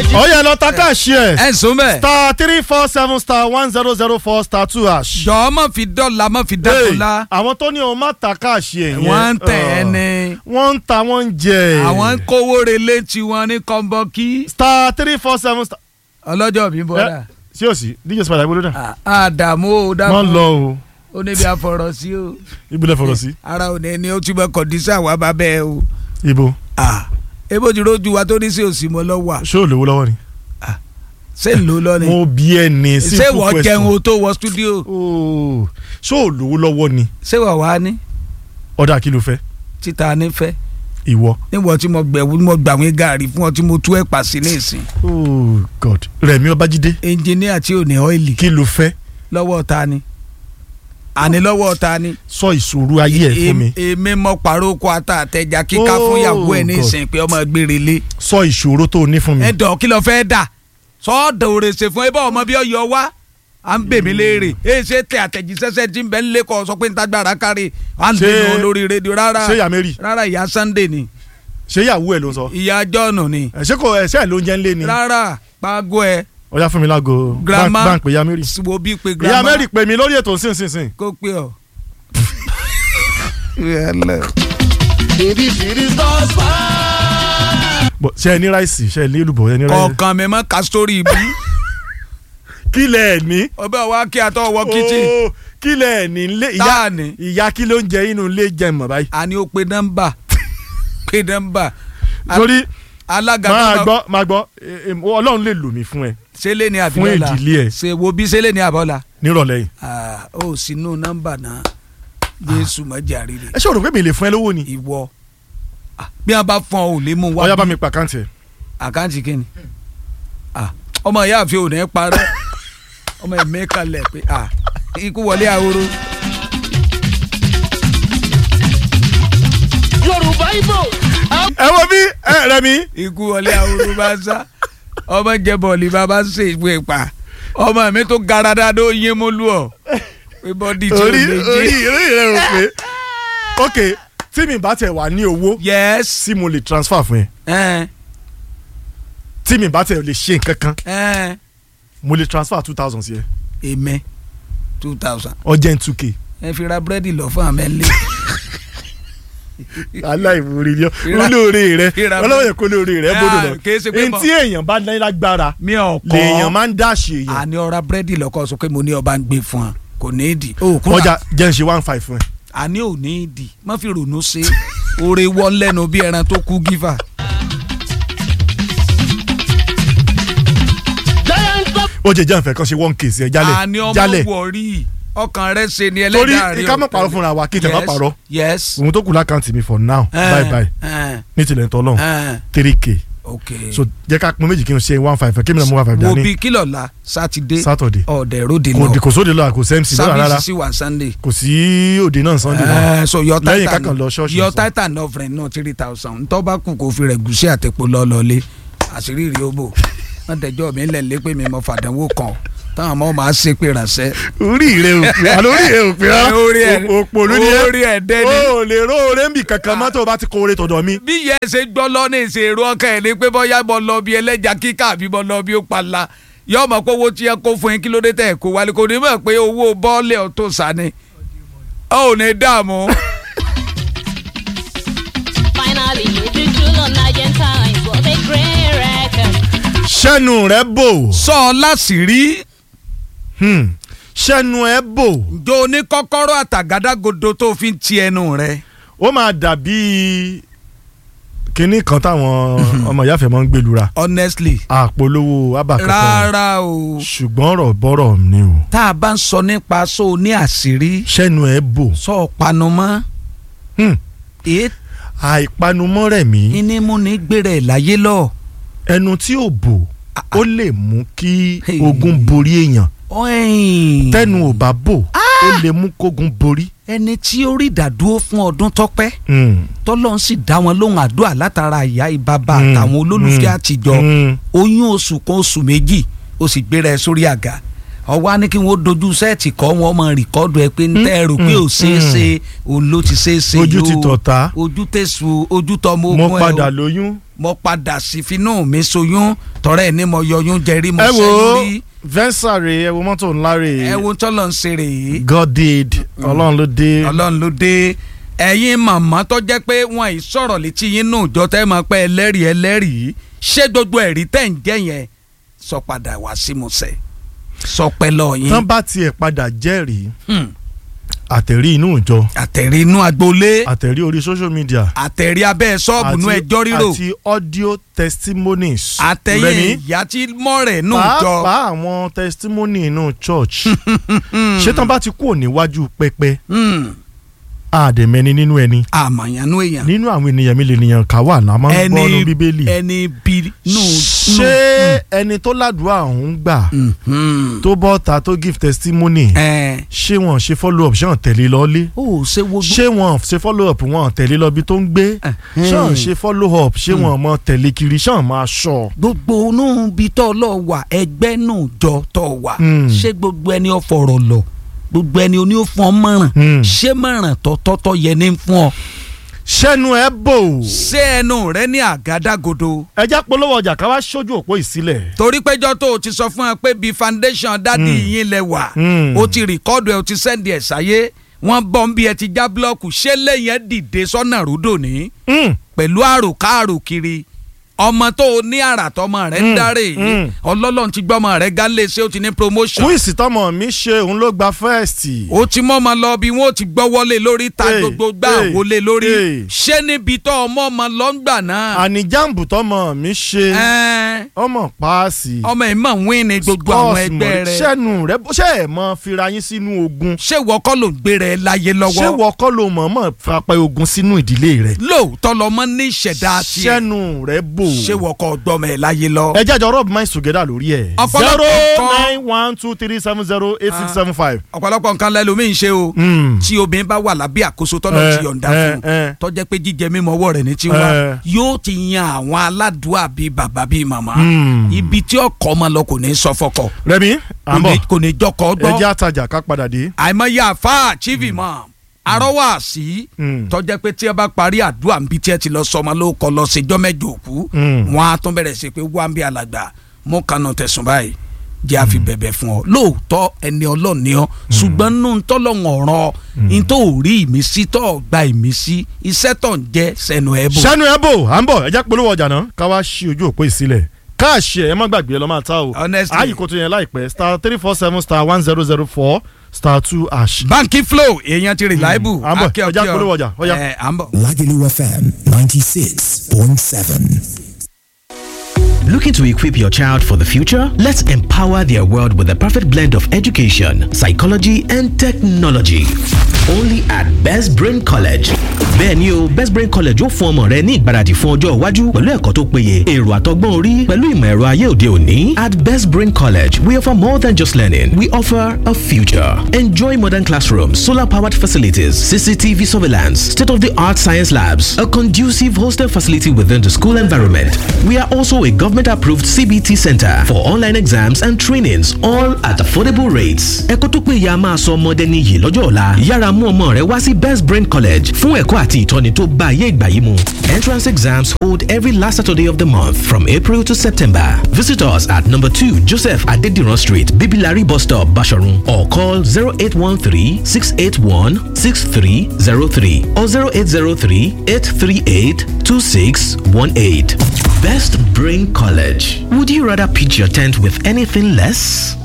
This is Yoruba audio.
ọ̀yẹ́ lọ ta káàṣì ẹ̀ ẹ sùn bẹ́ẹ̀. star three four seven star one zero zero four star two hash. jọ̀ọ́ má fi dọ́là má fi Hey, dákúlá. àwọn tó ní òun má ta káàṣì ẹ̀ yẹn. wọ́n ń tẹ̀ ẹ́ ọ̀, ní. wọ́n ń ta wọ́n ń jẹ. àwọn ń kówó relé tiwọn ní kọ́ńbọ́kí. star three four seven star. ọlọ́jọ́ bí bọ́dà. sí o sí dj spider ibo ló dà. àdàmú o dàmú. wọ́n lọ o ó níbi àfọ̀rọ̀ sí o. ibùdó fọ̀rọ̀ sí. ara ò ní ní ó túbọ̀ kọ̀dísà wà bá bẹ́ẹ̀ o. ibo Ah, ebo ti rojú wa tó ní sí òsì mọ́ lọ wà. ṣé o lówó lọ́wọ́ ni. ṣé ń lò lọ ni. mo bí ẹ ní ṣé simple wọ́n question. jẹun o tó wọ stúdíò. Ooo, ṣé o lówó lọ́wọ́ ni. ṣé wọ́n wá ní ọ̀dà kí ló fẹ́ títa nífẹ̀ẹ́. ìwọ. níwọ̀n tí mo gbẹ̀wò mo gbàwé gàrí fún ọ tí mo tú ẹ̀pà sí ní ìsìn. oh god rẹmi ọbájídé ẹnjìníà tí ò ní ọ́ìlì kí ló fẹ́ lọ́wọ́ ta ni àní lọ́wọ́ ta ni. sọ ìṣòro ayé ẹ fún mi Èmi- èmi mọ pàrókò ata àtẹjà kíká Oh, fún ìyàwó ẹ ní God. ìsìn pé ọmọ gbére lé. sọ ìṣòro tó o ní fún mi. ẹ dọ̀ kí ló fẹ́ dà sọ́ọ̀dọ̀ òrèsè fún ẹbí ọmọ bí ọyọ wá à ń bè mí léèrè èyí ṣe tẹ àtẹ̀jíṣẹ́ṣẹ́ tí ń bẹ ń lé kọ́ sọ pé ń tagbára kárí à ń Ṣé- dènà lórí rédíò rárá ṣé ìyá mary rárá ìyá Sunday ni ṣé ìyàwó ẹ ló ń sọ. ìyá John ni ẹ ṣé kò ẹ ṣe ẹ ló ń jẹ ń lé ni. rárá pàgọ́ ẹ ọjà fún mi lágo Grandma. bá ń pè ìyá mary. wo bí pé ìyá grandma mary pè mí lórí ètò sínsìnsìn. kó pé ọ. Bọ̀, ṣé ẹ ní ráìsì ṣé ẹ ní èlùbọ́ ẹ ní ráìsì. kọ̀ọ̀kan mi mọ́ ká sórí ibú kí lẹ ẹ ní. ọbẹ̀ wa kí atọ́ wọ kíchìn Oh, kí lẹ ẹ ní ilé ìyá Táà ní? ìyá kí ló ń jẹ inú ilé jẹ mọ báyìí. àní ó pe nọ́mbà pe nọ́mbà torí alága máa nọ́mbà gbọ́ máa gbọ́ eh, eh, ọlọ́run lè lò mí fún ẹ sẹ́lẹ̀ ní fún àbílọ́lá ìdílé ẹ ṣe wo bí sẹ́lẹ̀ ní àbọ̀là nírọ̀lẹ́ yìí. Ah, ó sínú nọ́mbà náà jésù mọ́jà rírì ẹ ṣé o rò pé mi lè fún ẹ lówó ni. ìwọ Ah, bí wọn bá fọn ò lè mú wá ọyá bá mi pa àkáǹtì ẹ. àkáǹtì kínni Ah, ọmọ ìyá àfi ò ní parẹ́ ọmọ ẹ̀mí kalẹ̀ pé ah, ikú wọlé ahoro yorùbá ibo ẹ wo bí ẹ rẹ mi. ikú wọlé ahoro bá sá ọmọ jẹ bọ̀ọ̀lì bàbá ṣe ìwé pa ọmọ mi tó gara dáadọ́ yín mú lù ọ́ pé bọ́dí tí ò orí lè orí jí. orí rẹ rò pé ok tí mi bá tẹ wà ní owó yes tí mo lè transfer fún ẹ ẹ tí mi bá tẹ lè ṣe nǹkan kan ẹ mo lè transfer two thousand sí ẹ èmẹ two thousand ọjẹ́ two k. ẹ fi ra búrẹ́dì lọ fún àmẹ́lẹ́. aláìwúrí ni ọ Ìra- olóore rẹ ìra- ọlọ́wọ́ yẹn kó olóore rẹ bọ́dọ̀ lọ Ah, kìí ṣe pé mọ̀- ntí èèyàn bá ní lágbára mi ò kọ́ lèèyàn máa ń dáṣe èèyàn àní ọ̀ra búrẹ́dì lọ́kọ́ sọ pé mo ní ọba ń gbé fún ọ kò ní ìdí o kúrò ọjà jẹ́ ń ṣe one five fún ẹ. àní ò ní ìdí má fi ronú ṣe oore wọ́n lẹ́nu bí ẹran tó kú gífà. giant pop ó jẹ jẹ́ àǹfẹ́ kan ṣe one case ẹ àní jálẹ̀ ọmọ jálẹ̀ wọ̀rí ọkàn rẹ ṣe ni torí ẹlẹ́dàá rẹ ká má parọ́ fúnra wa kí tẹ̀ má Yes, parọ́ yes òun tó kù lákàntì mi for now Eh, bye bye eh, ní tilẹ̀ tọ́ lọ́hùn eh, three k ok so jẹ́ ká pín méjì kí n ṣe one five kí mi náà mú one five wo dání bí kílọ̀ la sátidé Saturday ọ̀dẹ̀ ròde kò náà kò sóde lọ́la kò sẹ́mc lọ́la rárá sábìsì sí wà sunday. kò sí òde náà sunday náà Eh, so your Lẹ́yìn titan kákan lọ ṣọ́ọ̀ṣì your sọ. titan offering náà three thousand ntọ́ bá kù kó fi rẹ̀ gùsí àtẹ̀pọ̀ lọ́lọ́lé àṣírí rí owó wọ́n tẹ̀jọ́ mi lẹ̀ lé pé mi mọ fàdánwò kan táwọn ọmọ máa ṣe pé ránṣẹ́. orí rẹ ò pé àlọ́ orí rẹ ò pé rárá Orí ẹ̀- òpònú ni ẹ orí ẹ̀ dẹ́ni. o lè ró oore ń bì kankan mọ́tò o bá ti kó oore tọ̀dọ̀ mi. bí yẹ ṣe gbọ́ lọ́nà ìṣèrò ọkàn ẹ̀ ní pé bọ́yá bọ́ lọ bí ẹlẹ́jà kíkà àbí bọ́ lọ bí ó pala yóò mọ̀ pé owó tí ẹ kó fún yín kí ló dé tẹ̀ kó wálé kò ní mọ̀ pé owó bọ́ọ̀lì ọ̀tún sani ó ò ní dààmú. Finally, the jewel on Argentine was a great record. sẹ́nu rẹ̀ bò sọ ọ láṣìírí hmm, sẹ́nu ẹ̀ bò jo ní kọ́kọ́rọ́ àtàgádágodo tó fi ń ti ẹnu rẹ̀. ó máa dàbí kinní kan táwọn ọmọ ìyáfẹ́ máa ń gbèlúra honestly àpolówó abàkẹ́kọ̀ọ́ rárá o ṣùgbọ́n ọ̀rọ̀ bọ́rọ̀ ni o tá a bá ń sọ nípa so ní àṣírí sẹ́nu ẹ̀ bò sọ panu mọ́ hmm, èé àìpanumọ́ rẹ̀ mí ní mú ní gbèrè láyé lọ. ẹnu tí ò bò ó lè mú kí Hey. ogun borí èèyàn Ọ̀ìn. tẹnu ò bá bò ó lè mú kógun borí. ẹni tí ó rí ìdádúró fún ọdún tọ́pẹ́ Hmm, tọ́lọ́run sì dá wọn lóhùn àdúrà látara ìyá ìbàbà Mm, àtàwọn olólùfẹ́ mm, àtijọ́ mm. oyún oṣù kan oṣù méjì ó sì gbéra ẹ sórí àga ọwọ́ á ní kí wọ́n dojú sẹ́ẹ̀tì kọ́ wọn mọ rìkọ́dù ẹ pé ń tẹ́ ẹ rò pé ò ṣeé ṣe òun ló ti ṣeé ṣe ojú yìí ti o. tọ̀ta ojú tẹ̀sù ojú tọmọ mo ogun ẹ padà o lóyún mo padà sí finú mi soyún tọrẹ ní mo yọyún jẹrí mo ẹ wo ṣẹ́yún rí venza rè ẹ wo mọ́tò ńlá rè ẹ wo tọ́lọ̀ ń ṣe rèé god did ọlọ́run ló dé ọlọ́run ló dé ẹ̀yin màmá tó jẹ́ pé wọ́n ì sọ̀rọ̀ létí yín nù jọ tẹ́ máa pẹ́ ẹlẹ́rìí ẹlẹ́rìí ṣé gbogbo ẹ̀rí tẹ̀ ń jẹ́ yẹn sọ padà wá sí musẹ̀ sọ pẹ́ lọ yín tán bá tiẹ̀ padà jẹ́rìí Hmm. àtẹ̀rí inú ìjọ àtẹ̀rí inú agboolé àtẹ̀rí orí social media àtẹ̀rí abẹ́ ṣọ́ọ̀bù nú ẹjọ́ rírò àti audio testimonies àtẹ̀yìn Rẹ̀mí, ìyá tí mọ̀rẹ̀ nù jọ pàápàá àwọn testimony inú church ṣé tán bá ti kúrò níwájú pẹpẹ Hmm. àdèmẹni nínú ẹni àmàyànú èèyàn nínú àwọn ènìyàn mi lè nìyàn ká wà náà máa ń gbọ́ ọ́nù bíbélì ẹni bí nù. ṣé ẹni tó ládùúgbò ọ̀hún gbà nù. tó bọ́ ta tó give testimony ẹ ṣé wọn ṣe follow up ṣé wọn tẹ̀lé lọ́lé ó ṣe wo ṣé wọn ṣe follow up wọn tẹ̀lé lọ bí tó ń gbé ṣé wọn ṣe follow up ṣé wọn mọ tẹ̀lé kiri ṣé wọn máa ṣọ. gbogbo inú bí tọ́ lọ wà ẹgbẹ́ nù jọ tọ́ wà Hmm. ṣé gbogbo ẹni ó fọ̀rọ̀ lọ gbogbo ẹni ó ní ó fún ọ mọ̀ràn Hmm. ṣé mọ̀ràn tọ́tọ́tọ́ yẹ ní fún ọ ṣẹ́nu ẹ bò ṣé ẹnu rẹ ní àgádágodo ẹjá polówó ọjà ká wá sójú òpó ìsílẹ̀. torí péjọ tó o ti sọ fún ẹ pé bíi foundation dádì yín lẹ wà Hmm. o ti rìkọ́dù ẹ o ti sẹ́ndì ẹ̀ sáyé wọ́n bọ́ ń bí ẹ ti já búlọ́ọ̀kù ṣé lẹ́yìn ẹ dìde sọ́nà rúdò ní Mm. pẹ̀lú àròkárò kiri ọmọ tó o ní àrà tọmọ rẹ ń Mm, dárè mm. ọlọ́lọ́run ti gbọ́mọ rẹ gálé ṣé o ti ní promotion kúìsì tọmọ mi ṣe òun ló gba fẹ́ẹ̀sì. o ti mọ́ ọmọ lọ bí wọ́n ó ti gbọ́ wọlé lórí ta Hey, gbogbo gbà hey, wọlé lórí hey. ṣé níbi tó ọmọ ọmọ lọ ń gbà náà àníjàmbù tọmọ mi ṣe Ẹ́n, ọmọ paasi. ọmọ ẹ̀ mọ̀ wín ni gbogbo àwọn Scores ẹgbẹ́ mọ̀- rẹ ṣẹ́nu rẹ ṣe é mọ fira yín sínú ogun. ṣé ìwọ kọ́ ló ń gbé rẹ láyé ṣé lọ́wọ́ wọ́n kọ́ ló mọ̀ mọ̀ fapẹ́ ogun sínú ìdílé rẹ̀. lóòótọ́ lọmọ ní ìṣẹ̀dá tiẹ̀ ṣẹ́nu rẹ bò. ṣé ìwọ kọ́ gbọ́mọ ẹ̀ láyé lọ. ẹ jájọ rub minds together lórí ẹ. Ọ̀pọ̀lọpọ̀ zero nǹkan- nine one two three seven zero eight six seven five. ọ̀pọ̀lọpọ̀ nǹkan lẹ́lòmíì ń ṣe o Mm. tí obìnrin bá wà lábẹ́ àkóso tọ́lọ̀ Eh, ti yọ̀ǹda eh, fún eh. tó jẹ́ pé jíjẹ mímọ́ ọwọ́ rẹ̀ ní tiwa Eh. yóò ti yan àwọn aládùúgbò bíi bàbá bíi màmá Mm. ibi tí ọkọ ọmọ lọ kò ní sọ fọkọ Rẹ̀mí à kò ń bọ̀ ní- kò ní jọkọ ẹ gbọ́ jẹ́ àtajà ká padà dé. àìmọye àfa chief imam arọ́wà sí Mm. tó jẹ́ pé tí ẹ bá parí àdúrà níbi tí ẹ ti lọ sọmọ ló kọ lọ ṣèjọ́ mẹ́jọ òkú Mm. wọn á tún bẹ̀rẹ̀ sí pé wá ń bí alàgbà mú kanu tẹ̀sùn báyìí jẹ́ àfi bẹ̀bẹ̀ fún ọ lóòótọ́ ẹni ọlọ́ọ̀ni ọ ṣùgbọ́n nínú tọ́lọ́hún ọ̀rọ̀ ní tó ò rí ìmísí tó ò gba ìmísí iṣẹ́ tó ń jẹ́ sẹ́nu ẹ̀ bò. sẹ́nu ẹ bò à ń bọ̀ ẹ jẹ́ polówó ọjà náà ká wá sí ojú òpó ìsílẹ̀ káàṣì ẹ má gbàgbé ẹ lọ́ máa ta o Honestly. ààyè kò tó yẹn láìpẹ́ star three four seven star one zero zero four star two ash. báńkì flow èèyàn ti reliable à ń bọ̀, ẹ já polówó ọjà, ó yá. ẹ à ń bọ̀. Lagelu FM 96.7. Looking to equip your child for the future? Let's empower their world with the perfect blend of education, psychology, and technology. Only at Best Brain College. Bẹ́ẹ̀ni o, Best Brain College ó fún ọmọ rẹ ní ìgbáradì fún ọjọ́ iwájú pẹ̀lú ẹ̀kọ́ tó péye, èrò àtọgbọ́n orí pẹ̀lú ìmọ̀ ẹ̀rọ ayé òde òní. At Best Brain College, we offer more than just learning. We offer a future. Enjoy modern classrooms, solar-powered facilities, CCTV surveillance, state-of-the-art science labs, a conducive hostel facility within the school environment. We are also a government-approved CBT center for online exams and trainings, all at affordable rates. Ẹ̀kọ́ tó péye a máa sọ ọmọdé níyì lọ́jọ́ ọ̀la. Yára mú ọmọ rẹ wá sí Best Brain College fún ẹ̀kọ́ àti ìtọ́ni tó bá ayé ìgbà yìí mu. Entrance exams hold every last Saturday of the month from April to September. Visit us at number two Joseph Adediran Street, Bibilari Bus Stop, Basharun or call 0813-681-6303 or 0803-838-2618. Best Brain College. Would you rather pitch your tent with anything less?